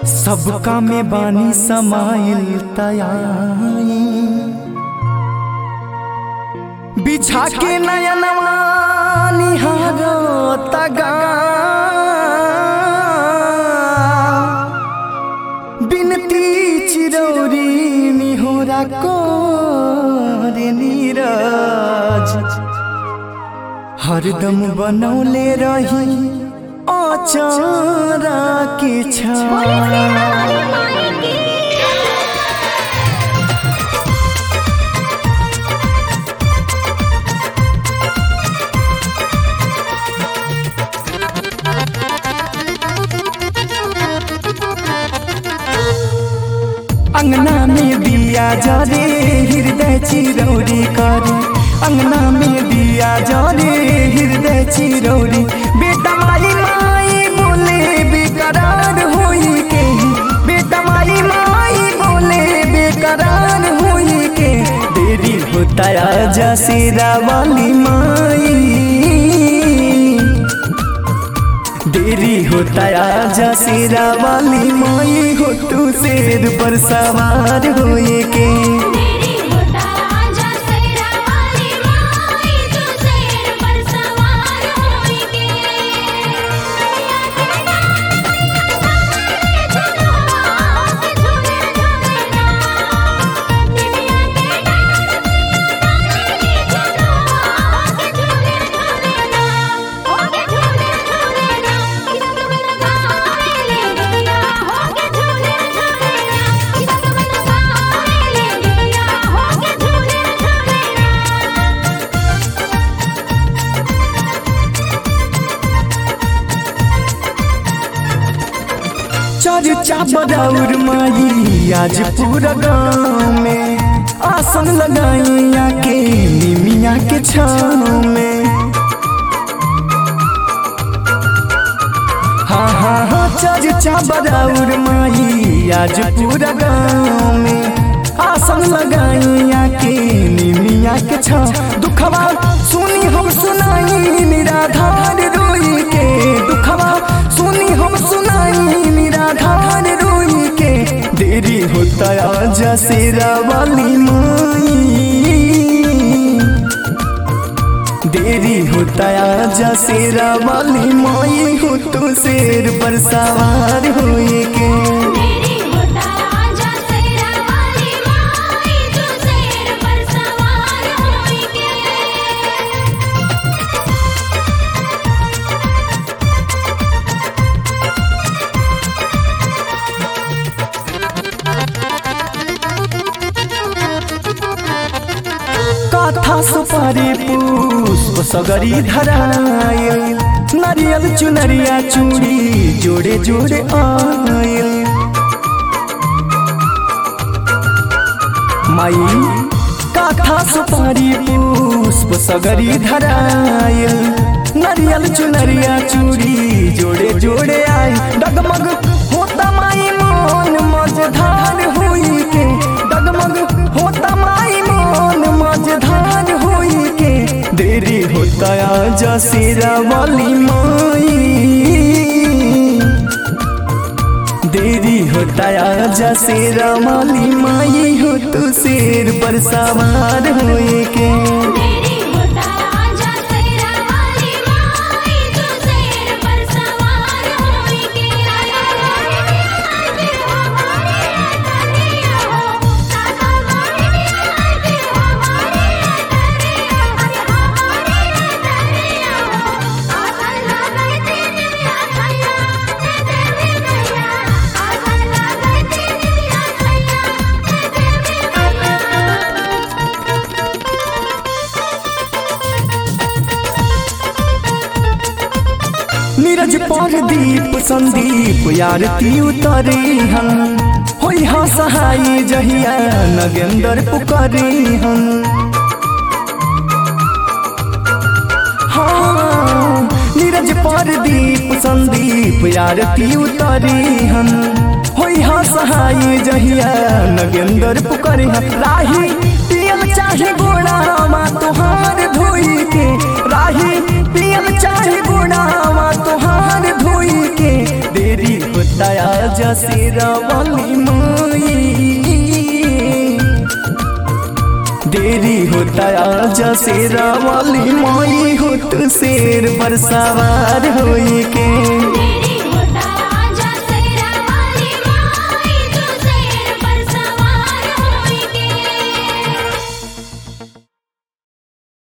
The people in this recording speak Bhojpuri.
सबका में बानी समाइल तयाई बिछा के नयनवा निहारो तगा बिनती चिरौरी निहोरा कोरे नीरज हरदम बनौले रही अचारा के छा अंगना में दिया जरे हृदय चिरौरी करे अंगना में दिया जरे हृदय चिरौरी बेटा माई माई बोले बेकरार होई के बेटा माई माई बोले बेकरार होई के देरी होता आजा सिरा वाली माई देरी होता आजा सिरा वाली माई हो तू शेर पर सवार होए के मेरी होता आजा सेरा वाली माई तू शेर पर सवार होएगी चलो के झूले झूलेगा दिव्या के चलो के झूले झूलेगा हो के झूले झूलेगा किधर तो मेरा गाए ले गया हो के झूले झूलेगा किधर तो मेरा गाए ले गया हो के झूले झूलेगा चर्चा बदौर माई आज पूरा गाँव में आसन लगाई आके निमिया के छाँव में हाँ हाँ हाँ चर्चा बदौर माई आज पूरा गाँव में आसन लगाई आके निमिया के छाँव दुखवा सुनी हम सुनाई निराधार रोई के दुखवा सुनी हम सुनाई निराधार रोई के देरी होता आजा सेरा वाली माई देरी होता आजा सेरा वाली माई हो तू शेर पर सवार होए के मेरी होता आजा सेरा वाली माई तू शेर पर सवार होएगी काथा सुपारी पुष्प सगरी धरायल नारियल चुनरिया चूड़ी जोड़े जोड़े आयल माई काथा सुपारी पुष्प सगरी धरायल नारियल चुनरिया चूड़ी जोड़े जोड़े आय डगमग होता माई मोन मझधार हुई के डगमग होता माई मोन मझधार हुई के देरी होता आजा सिरा वाली माई देरी होता आजा शेरा वाली माई हो तू शेर पर सवार होए के मेरी होता आजा सेरा वाली माई तू शेर पर सवार होएगी आजी हमारे दरिया हो साता मारे आजी हमारे दरिया अरे हमारे दरिया हो आसन लगाए तेरे आसैया तेरे गैया आसन लगाए तेरे आसैया तेरे गैया नीरज पर दीप संदीप आरती उतरी हम होई हा सहाय जहिया नगेंदर पुकरी हम हाँ नीरज पर दीप संदीप आरती उतरी हम होई हा सहाय जहिया नगेंदर पुकरी हम राही पियल चाहे गोड़ा मा तुहार धोई के राही पियल चाहे गोड़ा मा तुहार धोई के देरी होता आज आजा शेरा वाली माई देरी होता आजा शेरा वाली माई हो तू शेर पर सवार होई के